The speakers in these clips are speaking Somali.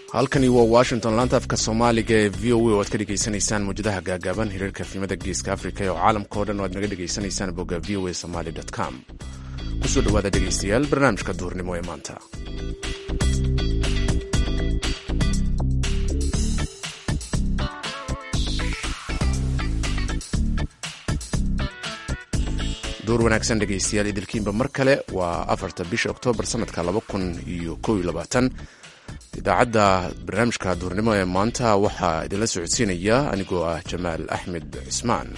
halkani waa washington laanta afka soomaaliga ee v o a oo aad ka dhegaysanaysaan mawjadaha gaagaaban hiriirka filimada geeska afrika oo caalamka o dhan oo aad naga dhegaysanaysaan bogga v o a somaly com kusoo dhowaada dhegaystayaal barnaamijka duhurnimo ee maanta duur wanaagsan dhegaystayaal idilkiinba mar kale waa afarta bisha oktoobar sanadka laba kun iyo kow iyo labaatan idaacadda barnaamijka duurnimo ee maanta waxaa idinla socodsiinaya anigoo ah jamaal axmed cismaan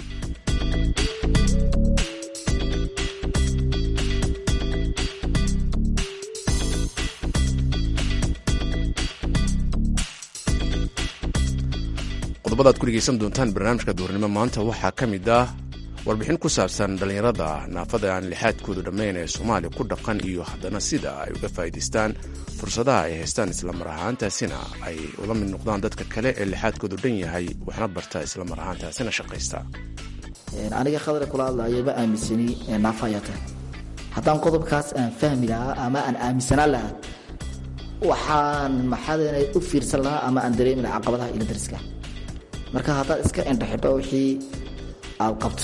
qodobada ad ku dhegeysan doontaan barnaamijka duurnimo maanta waxaa ka mid ah warbixin ku saabsan dhallinyarada naafada aan lixaadkoodu dhammayn ee soomaaliya ku dhaqan iyo haddana sida ay uga faa'iidaystaan fursadaha ay haystaan islamar ahaantaasina ay ula mid noqdaan dadka kale ee lixaadkoodu dhan yahay waxna barta islamar ahaantaasina shaqaysta aniga khadra kula hadlayo ma aaminsani naafa ayaa tahay haddaan qodobkaas aan fahmi lahaa ama aan aaminsanaan lahaa waxaan maxaadana u fiirsan lahaa ama aan dareemi lahaa caqabadaha ila dariska marka haddaad iska indhaxidho wixii aad qabto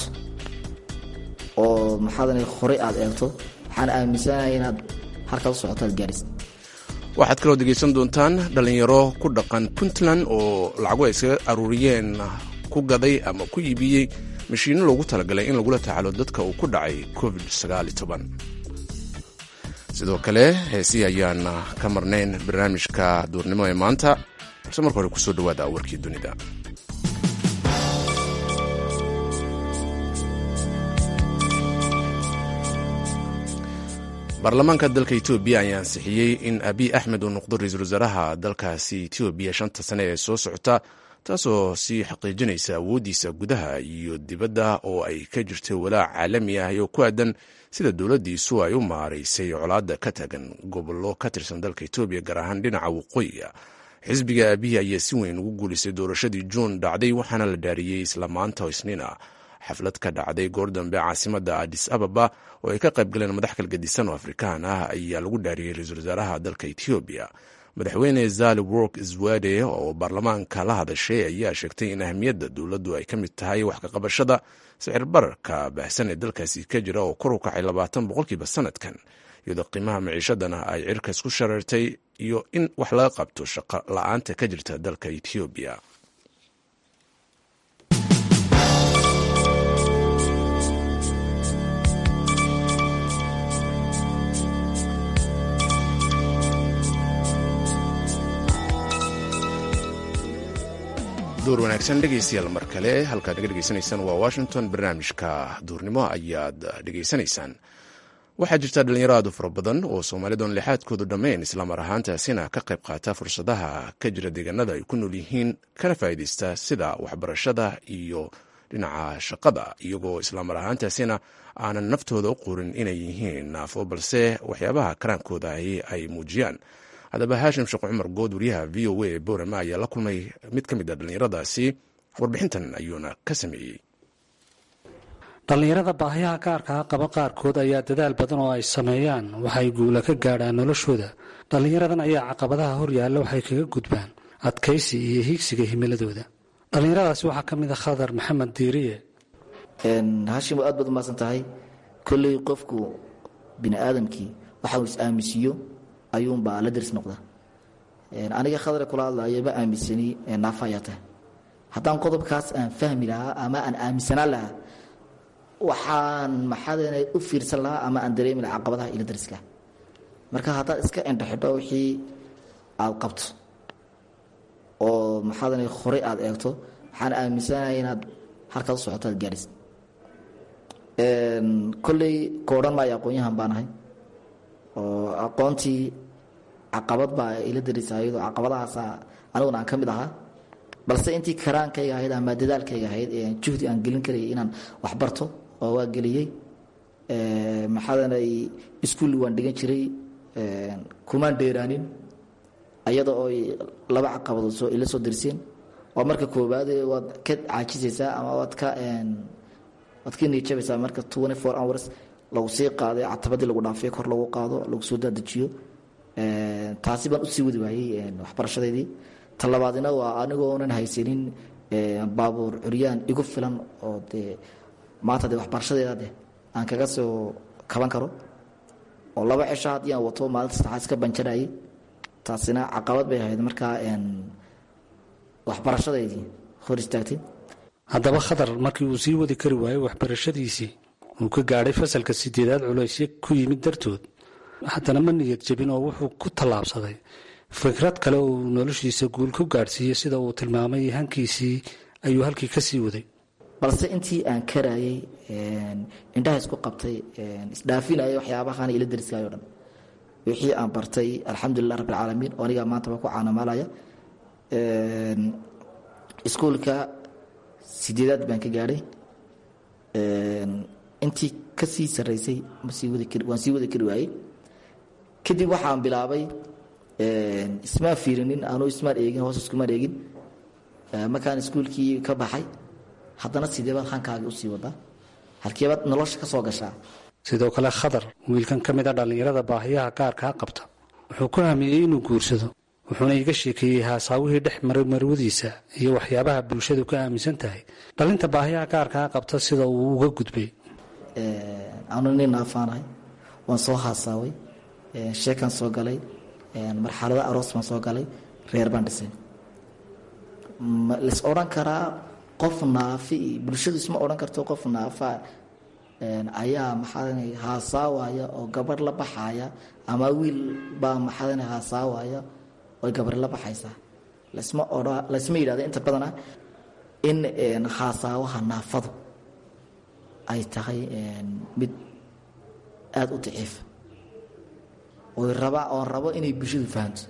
oo maxaadana horey aad eegto waxaan aaminsanahay inaad halkaad u socoto aad gaarhis waxaad kaloo degaysan doontaan dhallinyaro ku dhaqan puntland oo lacago ay iskaga aruuriyeen ku gaday ama ku iibiyey mashiinno loogu talagalay in lagula tacaalo dadka uu ku dhacay covid sidoo kale heesii ayaan ka marnayn barnaamijka duurnimo ee maanta balse marka hore kusoo dhawaada warkii dunida baarlamaanka dalka etoobiya ayaa ansixiyey in abiy axmed uu noqdo ra-iisul wasaaraha dalkaasi etoobiya shanta sane ee soo socota taasoo sii xaqiijinaysa awooddiisa gudaha iyo dibadda oo ay ka jirto walaac caalami ah oo ku aadan sida dowladdiisu ay u maaraysay colaadda ka taagan gobollo ka tirsan dalka etoobiya gaar ahaan dhinaca waqooyiga xisbiga abiy ayaa si weyn ugu guulaystay doorashadii juun dhacday waxaana la dhaariyey isla maanta oo isniina xaflad ka dhacday goor dambe caasimadda adis ababa oo ay ka qayb galeen madax kalgadisan oo afrikaan ah ayaa lagu dhaariyey ra-iisul wasaaraha dalka etoobiya madaxweyne zali work zwade oo baarlamaanka la hadashay ayaa sheegtay in ahmiyadda dowladdu ay ka mid tahay wax kaqabashada sicir bararka baahsan ee dalkaasi ka jira oo kor u kacay labaatan boqolkiiba sanadkan iyadoo qiimaha maciishadana ay cirkas ku shareertay iyo in wax laga qabto shaqo la-aanta ka jirta dalka etoobiya duur wanaagsan dhegaystayaal mar kale halkaad naga dhegaysanaysaan waa washington barnaamijka duurnimo ayaad dhegaysanaysaan waxaa jirta dhalinyaro aad u fara badan oo soomaalidoon lixaadkoodu dhammayn islamar ahaantaasina ka qayb qaata fursadaha ka jira deegaanada ay ku nool yihiin kana faa'iidaysta sida waxbarashada iyo dhinaca shaqada iyagoo islamar ahaantaasina aanan naftooda u qorin inay yihiin naafo balse waxyaabaha karaankooda ay muujiyaan haddaba haashim sheekh cumar good wariyaha v o a ee boorama ayaa la kulmay mid ka mid a dhallinyaradaasi warbixintan ayuuna ka sameeyey dhallinyarada baahiyaha gaarkaa qaba qaarkood ayaa dadaal badan oo ay sameeyaan waxay guula ka gaadhaan noloshooda dhallinyaradan ayaa caqabadaha hor yaalla waxay kaga gudbaan adkaysi iyo hiigsiga himiladooda dhallinyaradaasi waxaa ka mid a khadar maxamed diiriye haashim aad baad umaasan tahay kolley qofku bini aadamkii waxa uu is-aaminsiiyo ayuunbaa la daris noqda aniga khadra kula hadlayo ma aaminsani naafa ayaa tahay haddaan qodobkaas aan fahmi lahaa ama aan aaminsanaan lahaa waxaan maxaadana u fiirsan lahaa ama aan dareemi lahaa caqabadaha ila dariska marka haddaad iska indhaxidho wixii aad qabto oo maxaadana horey aad eegto waxaan aaminsanahay inaad halkaad u socoto aad gaadhis kolley koodhan maayo aqoon-yahan baan ahay oo aqoontii caqabad baa ila darisa iyadoo caqabadahaasa aniguna aan ka mid ahaa balse intii karaankayga ahayd ama dadaalkayga ahayd ee juhdi aan gelin karayay inaan wax barto oo waa geliyey maxaadanay iskuulli waan dhigan jiray kumaan dheeraanin ayada oo laba caqabadood soo ila soo darseen waa marka koowaad waad ka caajisaysaa ama waad ka waad ka niijabaysaa marka twenty four hours lagu sii qaaday catabadii lagu dhaafay kor lagu qaado lagu soo daadajiyo taasi baan usii wadi waayey waxbarashadeydii ta labaadina waa anigoo onan haysanin baabuur curyaan igu filan oo dee maanta dee waxbarashadeeda de aan kaga soo kaban karo oo laba cisho haddii aan wato maalinta saddexaad iska banjarayay taasina caqabad bay ahayd markaa waxbarashadeydii hor istaagtay haddaba khadar markii uu sii wadi kari waayey waxbarashadiisii uu ka gaadhay fasalka sideedaad culaysyo ku yimid dartood haddana ma niyad jebin oo wuxuu ku tallaabsaday fikrad kale oo uu noloshiisa guul ku gaadhsiiyey sida uu tilmaamay hankiisii ayuu halkii ka sii waday balse intii aan karayay indhaha isku qabtay isdhaafinaya waxyaabahan ila dariskayo dhan wixii aan bartay alxamdulilah rabbi alcaalamiin oo anigaa maantaba ku caanamaalaya iskuulka sideedaad baan ka gaadhay intii ka sii sarraysay waan sii wadi kari waayey kadib waxaan bilaabay ismaan fiirinin anuu ismaan eegin hoos iskumaan eegin markaan iskuulkii ka baxay haddana sideebaad hankaaga usii wadaa halkeebaad nolosha ka soo gashaa sidoo kale khadar wiilkan ka mid a dhallinyarada baahiyaha gaarkaa qabta wuxuu ku hamiyey inuu guursado wuxuuna iga sheekeeyey haasaawihii dhex maray marwadiisa iyo waxyaabaha bulshadu ka aaminsan tahay dhalinta baahiyaha gaarkaa qabta sida uu uga gudbay anu nin naafaanahay waan soo haasaaway sheekaan soo galay marxalado aroos baan soo galay reer baan dhisay lais odhan karaa qof naafi bulshadu isma odhan karto qof naafa ayaa maxaa haasaawaya oo gabarh la baxaya ama wiil baa maxaa haasaawaya oy gabarh la baxaysaa lasma odha laysma yidhahdo inta badana in haasaawaha naafadu ay tahay mid aada u daciifa oy rabaa oon rabo inay bulshadu fahamto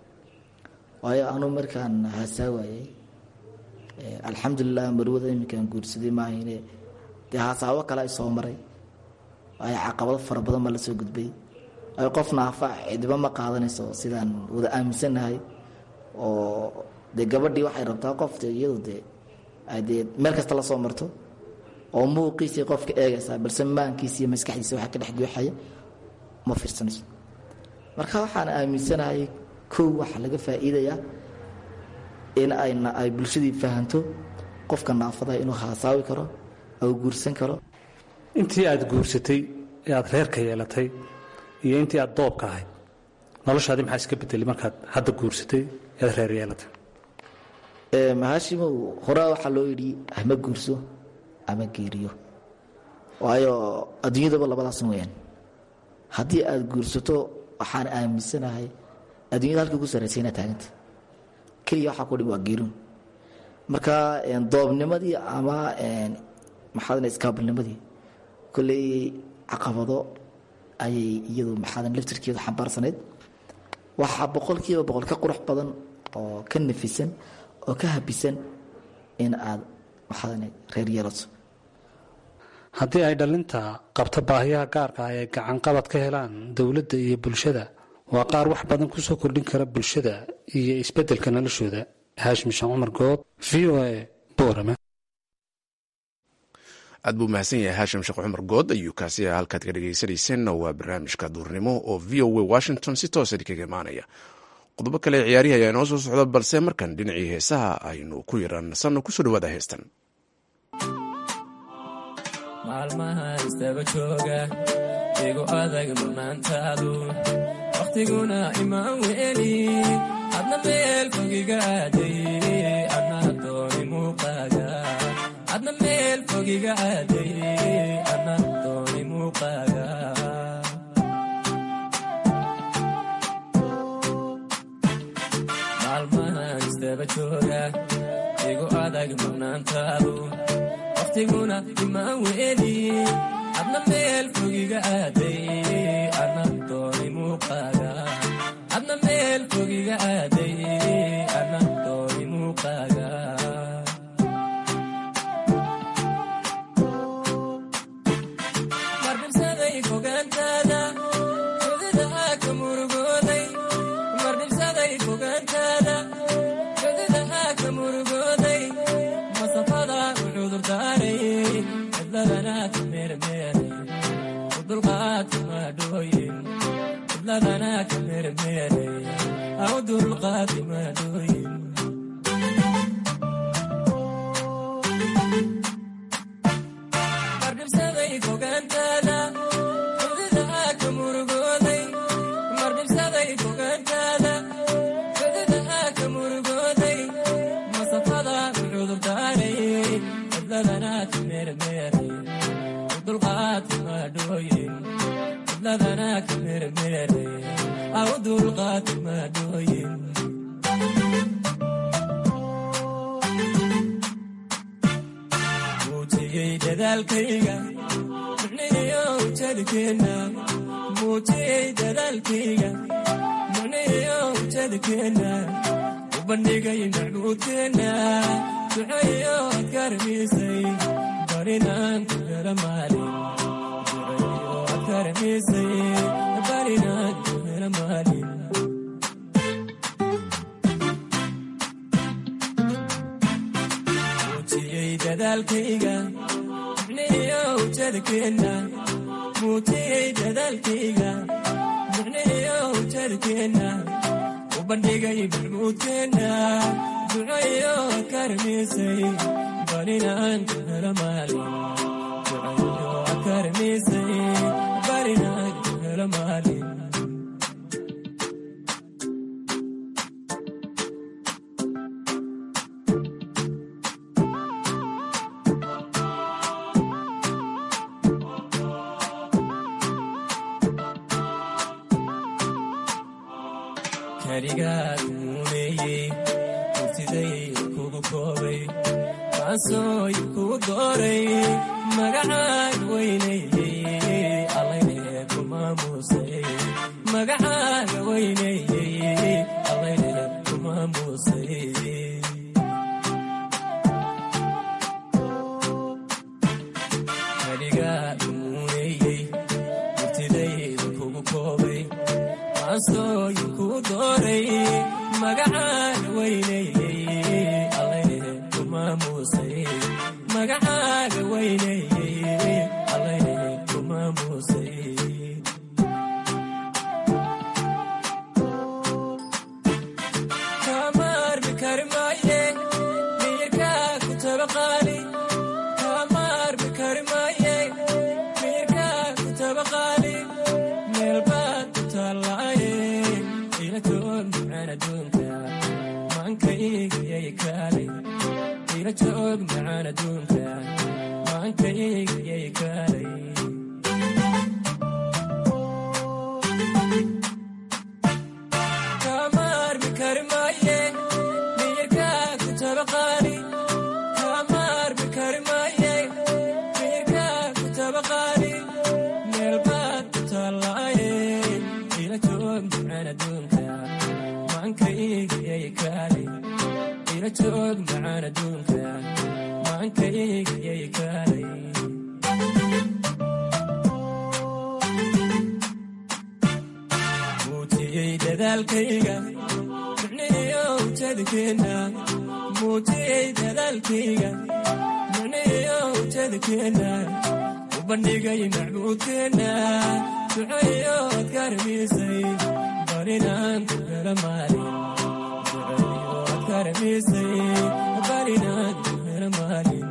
waayo anuu markaan haasaawayay alxamdulilah marwada iminkaan guursaday maahayne dee haasaawo kale ay soo maray ay caqabado fara badan baa la soo gudbay ay qof naafa cidiba ma qaadanayso sidaan wada aaminsannahay oo dee gabadhii waxay rabtaa qof de iyadu dee dee meel kasta la soo marto oo muuqiisii qofka eegaysaa balse maankiisa iyo maskaxdiisa waxaa ka dhex gooxaya ma fiirsanayso marka waxaan aaminsanahay kow waxaa laga faa'iidayaa in ayna ay bulshadii fahanto qofka naafada inuu haasaawi karo ou guursan karo intii aad guursatay ee aad reerka yeelatay iyo intii aad doobka ahayd noloshaadii maxaa iska bedelay markaad hadda guursatay ead reer yeelatay mahaashimow horaa waxaa loo yidhi ama guurso ama geeriyo waayo adduunyadaba labadaas weyaan haddii aad guursato waxaan aaminsanahay adduunyada halkii ugu sarraysay inaad taaganta keliya waxaa ku dhim waa geerun marka doobnimadii ama maxaadana iskaabilnimadii kolley caqabado ayay iyadu maxaadan laftirkeedu xambaarsanayd waxaa boqolkiiba boqol ka qurux badan oo ka nafisan oo ka habisan in aad maxaadan reer yeelato haddii ay dhalinta qabta baahiyaha gaarka ah ay gacanqabad ka helaan dowladda iyo bulshada waa qaar wax badan ku soo kordhin kara bulshada iyo isbeddelka noloshooda haashim shaan cumar good v o a boorama aad buu mahadsan yahay haashim sheekh cumar good ayuu kaasi halkaad ka dhegeysanayseena waa barnaamijka duurnimo oo v o a washington si toosa kaga imaanaya qodobo kale ciyaarihi ayaa inoo soo socda balse markan dhinacii heesaha aynu ku yaransanno kusoo dhawaada heestan maalmaha istaba jooga igu adag manaantaadu wakhtiguna imaan weeli adna meel fogiga aaday adna dooni muuqaaga adna meel fogiga aaday adna dooni muuqaaga maalmahan istaba jooga igu adag manaantaadu wakhtiguna imaan weeli adna meel fogiga aaday adna dooni muuqaaga adna meel fogiga aaday adna dooni muuqaaga mardhibsaday fogaantaada xududaha ka murugooday mardhibsaday fogaantaada xududaha ka murugooday masafada u cudurdaaray cidladana ka meermeeray u dulqaadka maadhooyin cidladana ka mermeeraya aw dulqaati maadooyin mardhibsaday fogaantaada xududaha ka murugooday mardhibsaday fogaantaada xududaha ka murugooday masafada cudurdaaray cidladana ka mermeeray dulqaati maadhooyin cidladana ka mermeeray aw dulqaati maadhooyin muujiyey dadaalkayga micnihiyo ujeedkeenna muujiyey dadaalkayga micnihiyo ujeedkeenna u bandhigay macbuudkeenna duceeyo adkaramisay barinaan ku hela maalin duceeyo adkaramisay barinaan ku hela maalin muujiyey dadaalkayga micnihiyo ujeedkeenna muujiyey dadaalkayga micnihiyo ujeedkeenna u bandhigay macbuudkeenna duceeyo adkaramisay barinaan ku hela maalin duceeyo adkaramisay barinaan ku hela maalin keligaad muuneeyey murtiday kugu koobay kaasooy kugu dooray magacaan weyneeyey allayne ku maamuusay magacaaga weyneeyey allayne ku maamuusay keligaad muuneeyey murtidayda kugu koobay kaasooy kugu dooray magacaaga weyneeyey allayne ku maamuusay magacaaga weyneeyey allayne ku maamuusay kamaarmi kari maaye miyirkaa ku tabaqaali kamaarmi kari maaye miyirkaa ku tabaqaali meel baad ku taallaaye ila joog macaan adduunka maankaygyay kaalay ila joog macaan adduunka maankaygyay kaalay kamaarmi kari maaye miyirkaa ku tabaqaali kamaarmi kari maaye miyirkaa ku tabaqaali meel baad ku taallaaye ila joog macaan adduunka maankaygyay kaalay ila joog macaan adduunka maankaygyay kaalay muujiyey dadaalkayga micnihiyo ujeedkeenna muujiyey dadaalkayga micnihiyo ujeedkeenna u bandhigay macbuudkeenna duceeyo adkaramisay barinaan ku hela maalin duceeyo adkaramisay barinaan ku hela maalin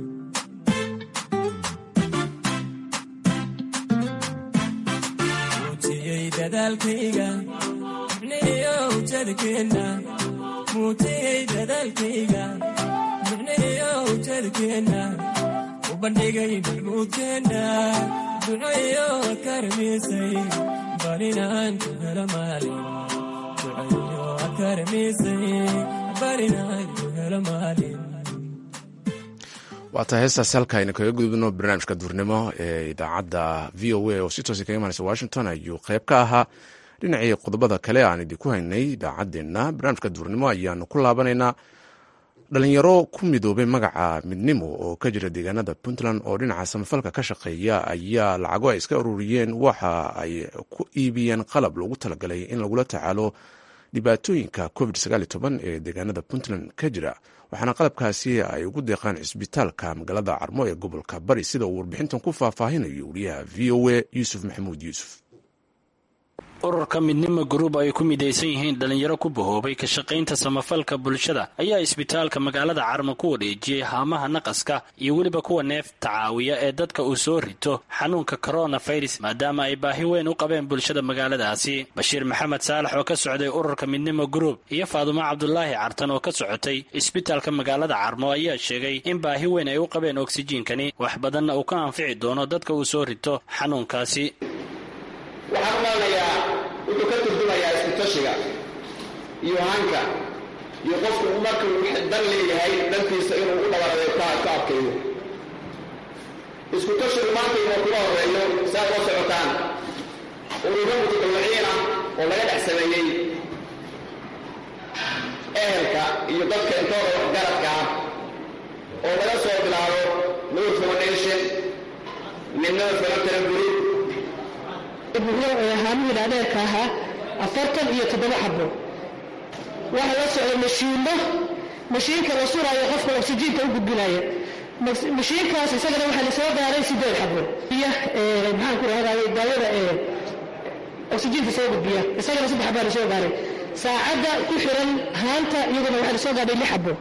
muujiyey dadaalkayga micnihiyo ujeedkeenna muujiyey dadaalkayga micnihiyo ujeedkeenna u bandhigay macbuudkeenna duceeyo adkaramisay barinaan ku hela maalin duceeyo adkaramisay barinaan ku hela maalin waata heestaasi halka aynu kaga gudubno barnaamijka duurnimo ee idaacadda v o a oo si toosa kaga imanaysa washington ayuu qayb ka ahaa dhinacii qodobada kale aan idinku haynay idaacaddeenna barnaamijka duurnimo ayaanu ku laabanaynaa dhalinyaro ku midoobay magaca midnimo oo ka jira deegaanada puntland oo dhinaca samafalka ka shaqeeya ayaa lacago ay iska ururiyeen waxa ay ku iibiyeen qalab loogu talagalay in lagula tacaalo dhibaatooyinka covid ee deegaanada puntland ka jira waxaana qalabkaasi ay ugu deeqaan cisbitaalka magaalada carmo ee gobolka bari sida uu warbixintan ku faahfaahinayo wariyaha v o a yuusuf maxamuud yuusuf ururka midnimo gruub ay ku midaysan yihiin dhalinyaro ku bahoobay ka shaqaynta samafalka bulshada ayaa isbitaalka magaalada carmo ku wareejiyey haamaha naqaska iyo weliba kuwa neefta caawiya ee dadka uu soo rito xanuunka coronavirus maadaama ay baahi weyn u qabeen bulshada magaaladaasi bashiir maxamed saalax oo ka socday ururka midnimo gruub iyo faadumo cabdulaahi cartan oo ka socotay isbitaalka magaalada carmo ayaa sheegay in baahi weyn ay u qabeen oksijiinkani wax badanna uu ka anfici doono dadka uu soo rito xanuunkaasi waxaan umaalnayaa wuxuu ka turjumayaa iskutashiga iyo hanka iyo qofku marka uu dan leeyahay dhantiisa inuu u dhabarade ka adkayo iskutashigu maanta inuu kuma horeeyo saa oo socotaan ururo mutadawiciin ah oo laga dhex sameeyey ehelka iyo dadka intooda waxgaradka ah oo laga soo bilaabo nur foundation midnada filantara group haamihii dhaadheerka ahaa afartan iyo toddoba xabo waxaa la socda mashiinno mashiinka la suraayo qofka oksijiinta u gudbinaya mashiinkaas isagana waxaa lasoo gaaray sideed xabo iyo maxaan ku rahday daawada oksijiinta soo gudbiya isagana saddex xabaa lasoo gaaray saacadda ku xiran haanta iyaduna waxaa lasoo gaadhay lix xabo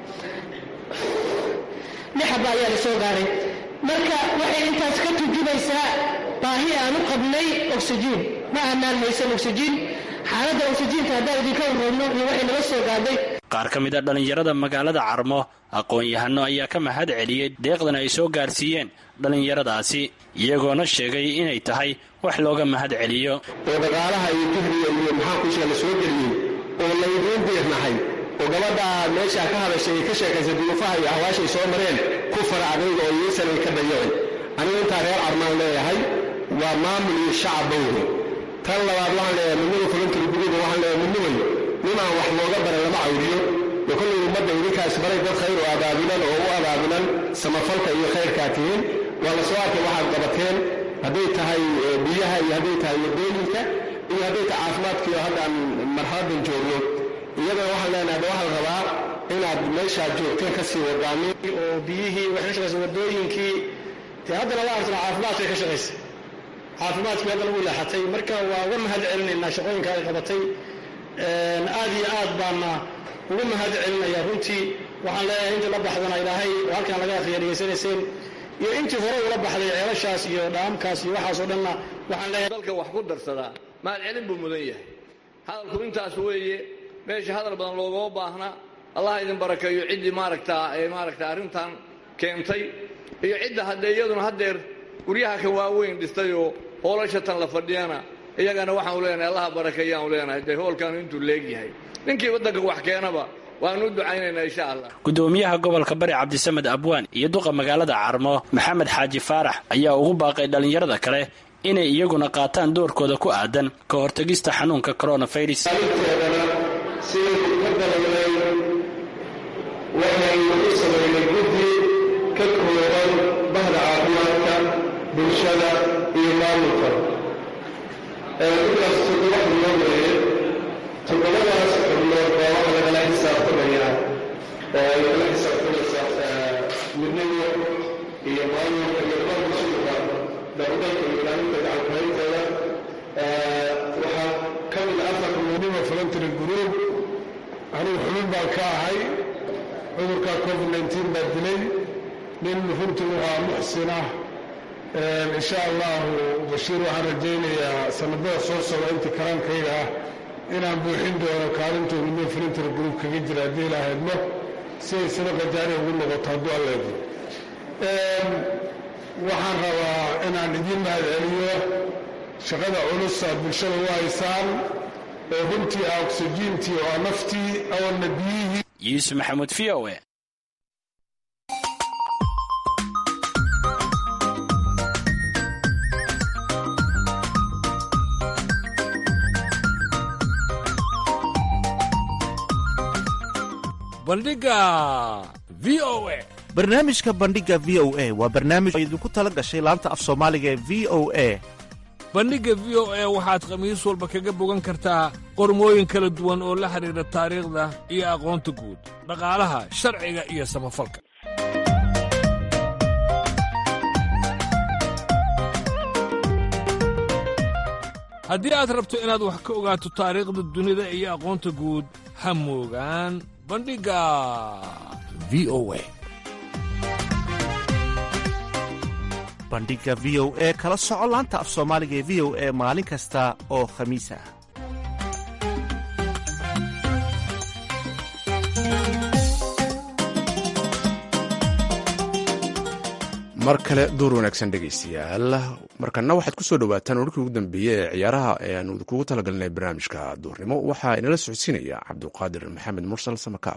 lix xabo ayaa lasoo gaaray marka waxay intaas ka turjumaysaa baahi aan u qabnay oksijiin ma aanaan haysan oksijiin xaaladda oksijiinta haddaan idinka warrabno iyo waxay nala soo gaadhay qaar ka mid a dhallinyarada magaalada carmo aqoon-yahano ayaa ka mahad celiyey deeqdan ay soo gaarsiiyeen dhallinyaradaasi iyagoona sheegay inay tahay wax looga mahad celiyo oo dhaqaalaha iyo dihriga iyo maxaa kushiga la soo geliyey oo laydiin diirnahay oo gabadhaa meeshaa ka hadashay ay ka sheekaysay duruufaha iyo ahwaashay soo mareen ku fara adayga oo iyosanay ka dayacin anigu intaa reer carmaan leeyahay waa maamul iyo shacabba wey tan labaad waxaan leeyahay midnada fulantari gududa waxaan leeyahay midnimay ninaan wax looga baray lama cawriyo oo kollay ummadda idinkaas baray dad khayr oo abaabulan oo u abaabulan samafalka iyo khayrkaa tihiin waa la soo arkay waxaad qabateen hadday tahay biyaha iyo hadday tahay wadooyinka iyo hadday tahay caafimaadkiiyo haddaan marxaladan joogno iyadana waxaan leenahay hadda waxaa la rabaa inaad meeshaad joogteen ka sii wadaanin oo biyihii waxay ka shaqaysa wadooyinkii dee haddana la artana caafimaadkay ka shaqaysa caafimaadkii hadda lagu leexatay marka waa uga mahad celinaynaa shaqooyinka ay qabatay aad iyo aad baana ugu mahad celinaya runtii waxaan leeyahay intii la baxdana ilaahay oo halkan laga akhriya dhegaysanayseen iyo intii hore ula baxday ceelashaas iyo dhaamkaas iyo waxaasoo dhanna waxaan leeyahay dalka wax ku darsadaa mahad celin buu mudan yahay hadalku intaas weeye meesha hadal badan loogama baahna allah idin barakeeyo ciddii maaragtaa ee maaragta arrintan keentay iyo cidda haddee iyaduna haddeer guryaha ka waaweyn dhistayoo hoolasha tan la fadhiyana iyagana waxaanu leenahay allaha barakeeyaanu leenahay dee hoolkaanu intuu leegyahay ninkii waddanka wax keenaba waanu u ducaynaynaa insha allah gudoomiyaha gobolka bari cabdisamed abwaan iyo duqa magaalada carmo maxamed xaaji faarax ayaa ugu baaqay dhallinyarada kale inay iyaguna qaataan doorkooda ku aadan ka hortegista xanuunka coronavirus sidii ka dalaynay waxaynu u samaynay guddi ka kooban bahda caafimaadka bulshada iyo maamulka intaas toddoba xubnood weeye toddobadaas xubnood baa waxa lagala xisaabtamayaa oo ay kala xisaabtamaysaa midnimo iyo maamulka iyo maamulsuuqa dowladalka iyo ilaalinta gacankuhayntooda waxaa ka mid afar midnimo voluntary group anigu xubin baan ka ahay cudurka covid nteen baa dilay nin runtii waxaa muxsin ah insha allahu bashiir waxaan rajaynayaa sanadada soo socda intii karaankayga ah inaan buuxin doono kaalintuu midnimo voluntary group kaga jira haddii ilaa hedmo si ay sadaqa jaariya ugu noqoto hadduu alleedo waxaan rabaa inaan idiin mahad celiyo shaqada culus aad bulshada u haysaan oo runtii ah oksijiintii oo ah naftii awalna biyihii yuusuf maxamuud v o e bandhiga v o e barnaamijka bandhiga v o a waa barnaamij oo idinku tala gashay laanta af soomaaliga ee v o a bandhigga v o e waxaad khamiis walba kaga bogan kartaa qormooyin kala duwan oo la xidhiidha taariikhda iyo aqoonta guud dhaqaalaha sharciga iyo samafalka haddii aad rabto inaad wax ka ogaato taariikhda dunida iyo aqoonta guud ha moogaan bandhigga v o a bandhigga v o e kala soco laanta af soomaaliga ee v o e maalin kasta oo khamiis ah mar kale duur wanaagsan dhegaystayaal markana waxaad ku soo dhowaataan warkii ugu dambeeyey ee ciyaaraha ee aanu kugu talagalnay barnaamijka duurnimo waxaa inala socodsiinaya cabduqaadir maxamed mursal samakaab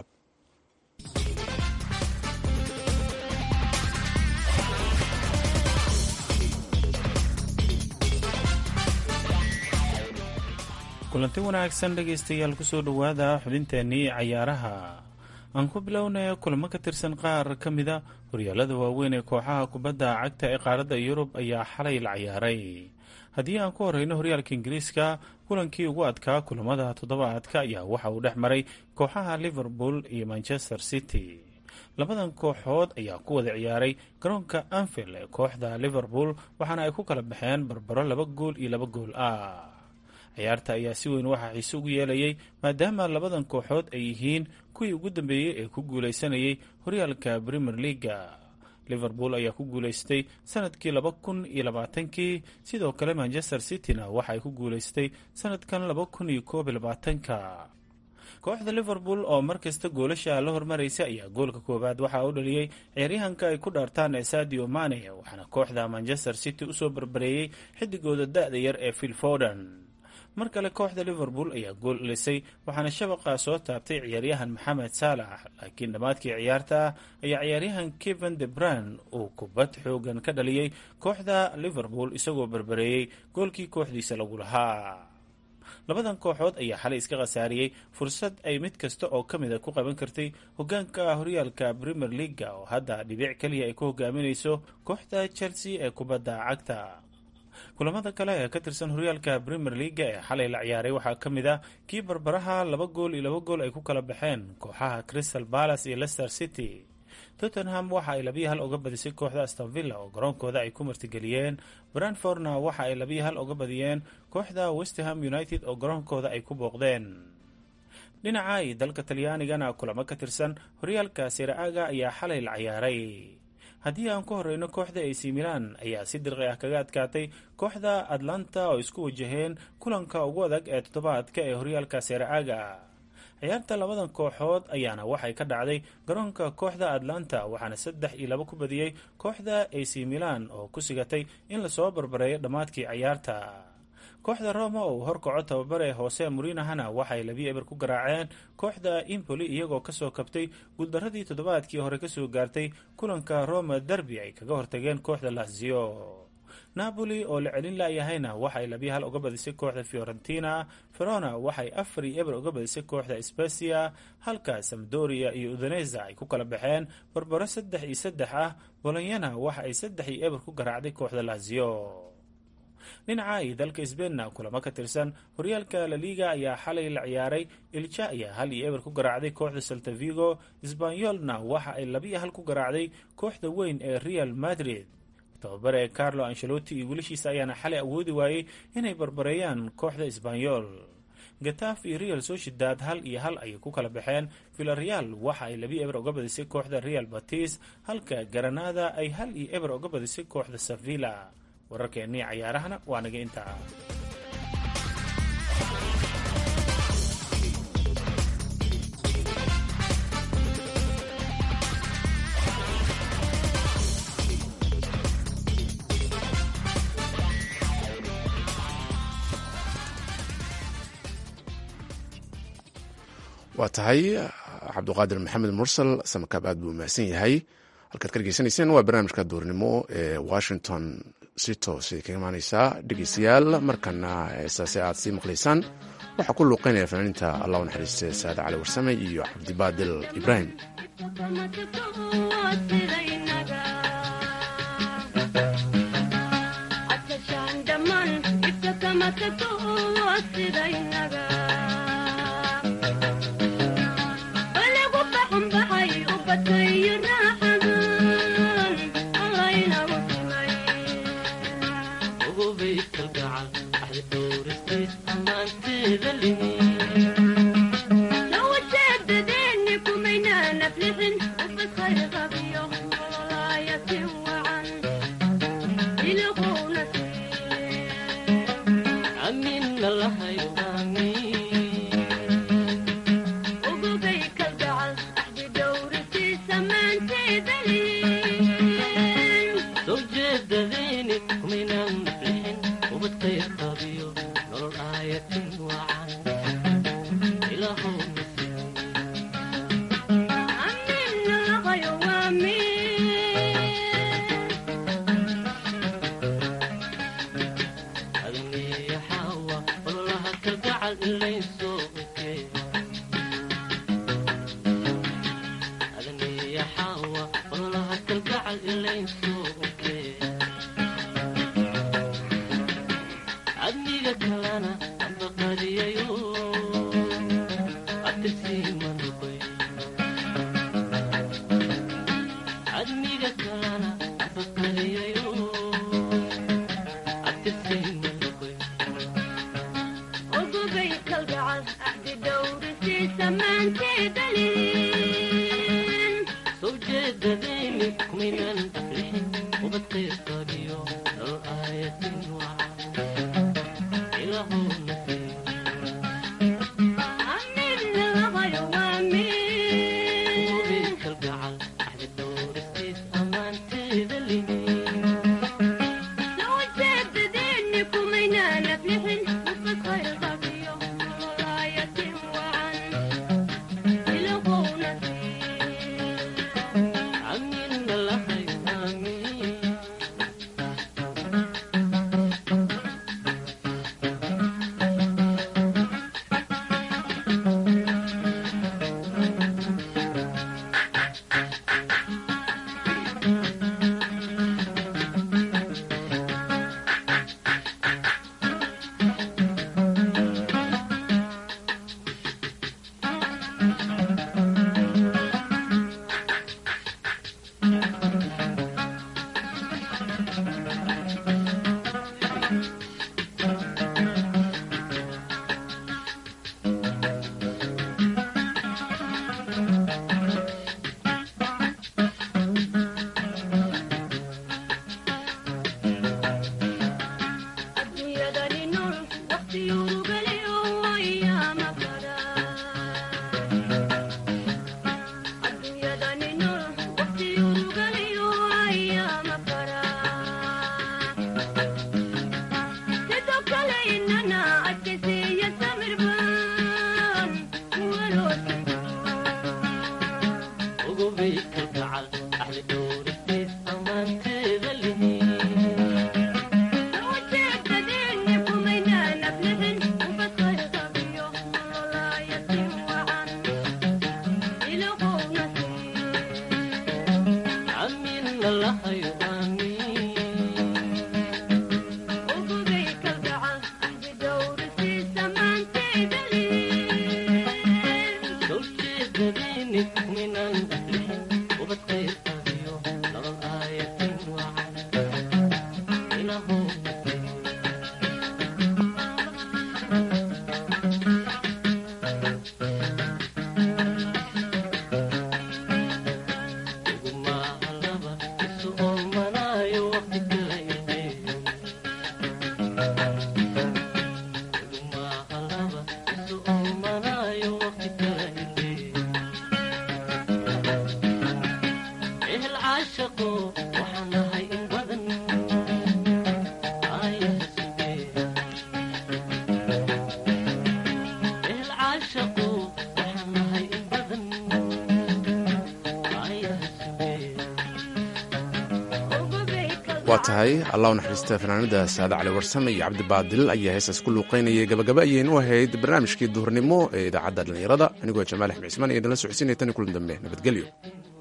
kulanti wanaagsan dhegaystayaal kusoo dhowaada xubinteennii cayaaraha aan ku bilownay kulamo ka tirsan qaar ka mida horyaalada waaweyn ee kooxaha kubadda cagta ee qaaradda yurub ayaa xalay la ciyaaray haddii aan ku horeyno horyaalka ingiriiska kulankii ugu adkaa kulamada toddobaadka ayaa waxa uu dhex maray kooxaha liverpool iyo manchester city labadan kooxood ayaa ku wada ciyaaray garoonka anfield ee kooxda liverpool waxaana ay ku kala baxeen barbaro laba gool iyo laba gool ah ciyaarta ayaa si weyn waxaa xiise ugu yeelayay maadaama labadan kooxood ay yihiin kuwii ugu dambeeyey ee ku guulaysanayay horyaalka premier leaga liverpool ayaa ku guulaystay sanadkii laba kun iyo labaatankii sidoo kale manchester cityna waxa ay ku guulaystay sanadkan laba kun iyo koob iyo labaatanka kooxda liverpool oo markasta goolasha la hormaraysa ayaa goolka koowaad waxaa u dhaliyey ciyaaryahanka ay ku dhaartaan ee sadio mane waxaana kooxda manchester city usoo barbareeyey xidigooda da-da yar ee phil forden mar kale kooxda liverpool ayaa gool elisay waxaana shabaqa soo taabtay ciyaaryahan maxamed saalax laakiin dhammaadkii ciyaarta ah ayaa ciyaaryahan kevin de bran uu kubad xoogan ka dhaliyey kooxda liverpool isagoo barbareeyey goolkii kooxdiisa lagu lahaa labadan kooxood ayaa xalay iska khasaariyey fursad ay mid kasta oo ka mida ku qaban kartay hogaanka horyaalka premier leaga oo hadda dhibic keliya ay ku hogaaminayso kooxda chelsea ee kubadda cagta kulamada kale ee ka tirsan horyaalka premier leaga ee xalay la ciyaaray waxaa ka mid ah kii barbaraha laba gool iyo laba gool ay ku kala baxeen kooxaha crystal palace iyo leicester city tottenham waxa ay labiyo hal uga badisay kooxda astonvilla oo garoonkooda ay ku martigeliyeen brandfordna waxa ay labiyo hal uga badiyeen kooxda westham united oo garoonkooda ay ku booqdeen dhinaca iyo dalka talyaanigana kulamo ka tirsan horyaalka siraaga ayaa xalay la ciyaaray haddii aan ku horeyno kooxda ac milan ayaa si dirqi ah kaga adkaatay kooxda atlanta oo isku wajaheen kulanka ugu adag ee toddobaadka ee horyaalka seeraaga ciyaarta labadan kooxood ayaana waxay ka dhacday garoonka kooxda atlanta waxaana saddex iyo laba ku badiyey kooxda ac milan oo ku sigatay in lasoo barbareeyo dhammaadkii ciyaarta kooxda roma oo horkaco tababare hoose murinahana waxay labiyo eber ku garaaceen kooxda impoli iyagoo kasoo kabtay guuldaradii toddobaadkii hore kasoo gaartay kulanka roma derby ay kaga hortageen kooxda lazio napoli oo la celin laayahayna waxay labiyo hal uga badisay kooxda fiorentina verona waxay afar iyo eber uga badisay kooxda specia halka samdoria iyo udaneza ay ku kala baxeen barbaro saddex iyo saddex ah bolonyana waxa ay saddex iyo eber ku garaacday kooxda lazio dhinaca iyo dalka sbeinna kulamo ka tirsan horyaalka laliga ayaa xalay la ciyaaray ilja ayaa hal iyo eber ku garaacday kooxda saltavigo sbanyolna waxa ay labiyo hal ku garaacday kooxda weyn ee real madrid tababare carlo ancelotti iyo wiilashiisa ayaana xalay awoodi waayey inay barbareeyaan kooxda sbanyol gataf iyo real sociedad hal iyo hal ayay ku kala baxeen villareal waxa ay labiyo eber uga badisay kooxda real batis halka garanada ay hal iyo eber uga badisay kooxda sevilla wararkeennii cayaarahana waa naga intaa waa tahay cabduqaadir maxamed mursal samakaab aad buu mahadsan yahay halkaad ka dhegeysanayseen waa barnaamijka duurnimo ee washington si toosay kaga imaaneysaa dhegeystayaal markana heesaase aad sii maqlaysaan waxaa ku luuqeynaya fanaaniinta allah u naxariiste saade cali warsame iyo cabdibaadil ibraahim Thank you. waa tahay allah u naxariista fanaanada saade cali warsame iyo cabdibaadil ayaa heestaas ku luuqaynayay gabagaba ayaynu ahayd barnaamijkii duhurnimo ee idaacadda dhallinyarada anigoo jamaal axmed cismaan iyo idinla socodsiinaya tan iyo kulan dambe nabadgelyo